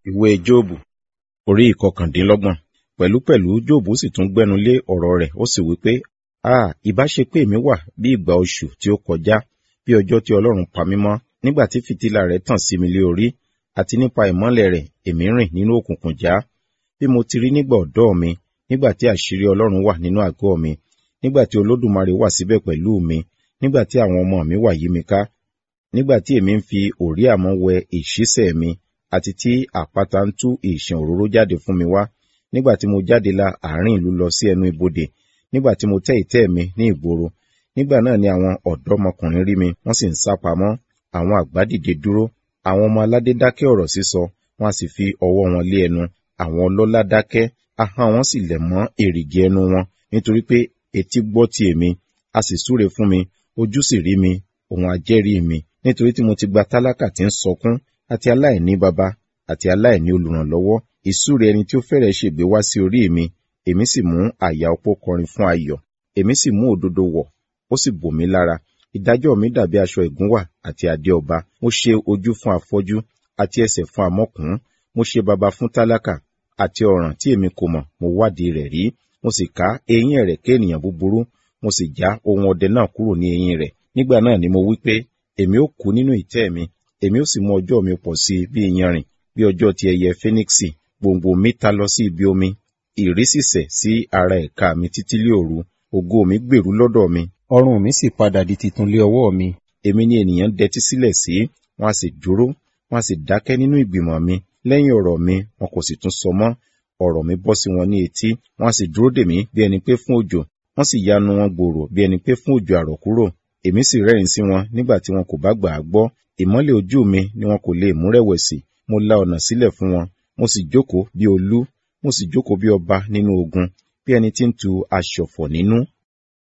ìwé jóòbù orí ìkọkàndínlọ́gbọ̀n pẹ̀lúpẹ̀lú jóòbù sì tún gbẹnu lé ọ̀rọ̀ rẹ̀ ó sì wí pé a ìbá ṣe pé èmi wà bí ìgbà oṣù tí ó kọjá bí ọjọ́ tí ọlọ́run pa mí mọ́ nígbà tí fìtílà rẹ̀ tàn sí mi lé orí àti nípa ìmọ́lẹ̀ rẹ̀ èmi rìn nínú òkùnkùn já bí mo ti rí nígbà ọ̀dọ́ mi nígbà tí àṣírí ọlọ́run wà nínú àgọ́ mi nígbà tí olódùmarè wà síbẹ̀ pẹ̀lú mi nígbà tí àwọn ọmọ mi wà yí mi ká nígbà tí èmi ń fi òrí àmọ́ wẹ ìṣísẹ̀ mi àti tí àpáta ń tú ìṣàn òróró jáde fún mi wá nígbà tí mo jáde la àárín ìlú lọ sí ẹnu ibodè nígbà tí mo tẹ́ ìtẹ́ mi ní ìgboro nígbà náà ni àwọn ọ̀dọ́mọkùnrin rí mi wọ́n sì ń sá pamọ́ àwọn àgbà dìde dúró àwọn ọmọ aládé dákẹ́ ọ̀rọ̀ sísọ wọ́n a sì fi ọwọ́ wọn lé ẹnu àwọn ọlọ́lá dákẹ́ ahọ́n wọn sì lẹ̀ mọ́ èrìgì ẹnu wọn nítorí pé etí gbọ́ ti èmi a sì súre fún mi ojú sì rí mi òun ajẹ́rìí mi nítorí tí mo ti gba tálákà tí ń sọkún àti aláìní baba àti aláìní olùrànlọ́wọ́ ìsúre ẹni tí ó fẹ́rẹ̀ ṣègbé wá sí orí mi èmi sì mú àyà opó kọrin fún ayọ̀ èmi sì mú òdodo wọ̀ ó sì bò mí lára ìdájọ́ mi dàbí aṣọ ìgúnwà àti adé ọba mo ṣe ojú fún afọ́jú àti ẹsẹ̀ fún amọ́kùn mo ṣe baba fún tálákà àti ọ̀ràn tí èmi kò mọ̀ mo wádìí rẹ̀ rí mo sì ká eyín ẹ̀rẹ̀kẹ́ ènìyàn búburú mo sì já ohun ọdẹ náà kúrò ní eyín rẹ̀ nígbà náà ni mo wí pé èmi ó kú nínú ìtẹ́ mi èmi ó sì mú ọjọ́ mi pọ̀ sí bí iyanrìn bí ọjọ́ ti ẹyẹ fíníksì gbòǹgbò mi ta lọ sí ibi omi ìrísìsẹ̀ sí ara ẹ̀ka mi títí lé òru ògo mi gbèrú lọ́dọ̀ mi ọrùn mi sì padà di titun lé ọwọ́ mi èmi ni ènìyàn dẹtí sílẹ̀ sí wọn a sì dúró wọn a sì dákẹ́ nínú ìgbìmọ̀ mi lẹ́yìn ọ̀rọ̀ mi wọn kò sì tún sọ mọ́ ọ̀rọ̀ mi bọ́ sí wọn ní etí wọn a sì dúró dè mí bí ẹni pé fún òjò wọn sì yanu wọn gbòòrò bí ẹni pé fún òjò àrọ̀kúrò èmi sì rẹ́rìn sí wọn nígbà tí wọn kò bá gbà á gbọ́ ìmọ́lẹ̀ ojú mi ni wọn kò lè mú rẹ̀wẹ̀sì mo la ọ̀nà sílẹ̀ fún wọn mo sì jókòó bí olú mo sì jókòó bí ọba nínú ogun bí ẹni tí ń tu aṣọ̀fọ̀ nínú